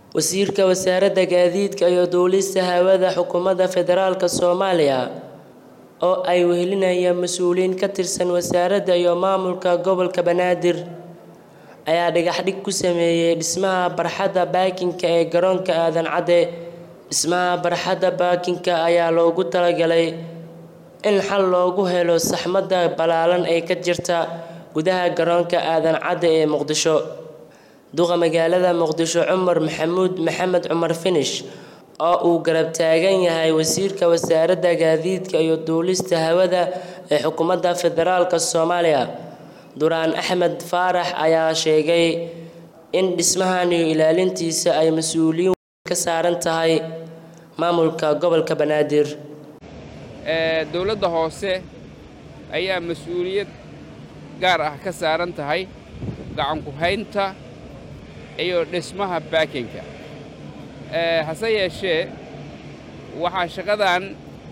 Wasiirka Wasaaradda Gaadiidka iyo Duulista Hawada Xukuumadda Federaalka Soomaaliya oo ay wehelinayaan mas'uuliyiin ka tirsan wasaaradda iyo maamulka gobolka Banaadir ayaa dhagax dhig ku sameeyay dhismaha barxadda baakinka ee garoonka Aadan Cadde. Dhismaha barxadda baakinka ayaa loogu talagalay in xal loogu helo saxmadda ballaaran ee ka jirta gudaha garoonka Aadan Cadde ee Muqdisho. Duqa magaalada Muqdisho Cumar Maxamuud Maxamed Cumar Finish oo uu garab taagan yahay Wasiirka Wasaaradda Gaadiidka iyo Duulista Hawada ee Xukuumadda Federaalka Soomaaliya Duraan Axmed Faarax ayaa sheegay in dhismahan iyo ilaalintiisa ay mas'uuliyad ka saaran tahay maamulka gobolka Banaadir. dowladda hoose ayaa mas-uuliyad gaar ah ka saaran tahay gacan ku haynta iyo dhismaha baakinka hase yeeshee waxaa shaqadan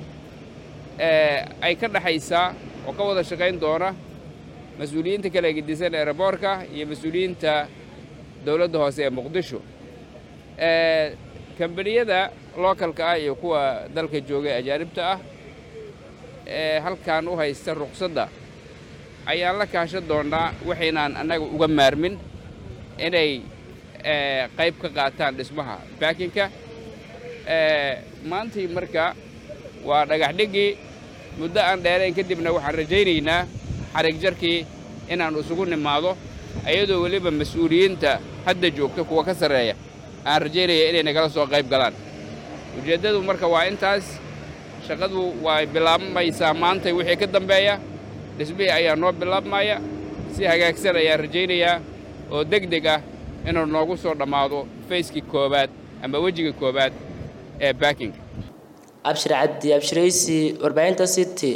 ay ka dhaxaysaa oo ka wada shaqayn doona mas-uuliyiinta kala gedisan eeraboorka iyo mas-uuliyiinta dowladda hoose ee muqdisho kambaniyada lookalka ah iyo kuwa dalka jooga ee ajaanibta ah ee halkan u haysta ruqsadda ayaan la kaashan doonnaa waxaynaan annaga uga maarmin inay qayb ka qaataan dhismaha baakinka maantii marka waa dhagax dhiggii muddo aan dheerayn kadibna waxaan rajaynaynaa xarig jarkii inaan isugu nimaado iyadoo weliba mas-uuliyiinta hadda joogta kuwa ka sarreeya aan rajaynaya inay nagala soo qayb galaan ujeeddadu marka waa intaas shaqadu waa bilaabmaysaa maantay wixii ka dambeeya dhismihii ayaa noo bilaabmaya si hagaagsan ayaan rajaynayaa oo deg deg ah inuu noogu soo dhammaado fayskii koowaad ama wejiga koowaad ee baakinga Abshir Cabdi Abshiraysi warbaahinta City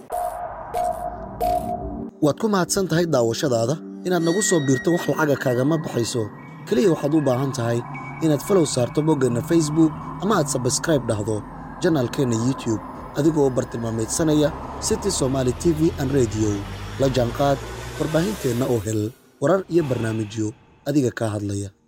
waad ku mahadsan tahay daawashadaada inaad nagu soo biirto wax lacaga kaagama baxayso keliya waxaad u baahan tahay inaad falow saarto boggeenna facebook ama aad sabskraib dhahdo janaalkeenna youtube adigoo bartilmaameedsanaya city somaali t v an rediyo la jaanqaad warbaahinteenna oo hel warar iyo barnaamijyo adiga kaa hadlaya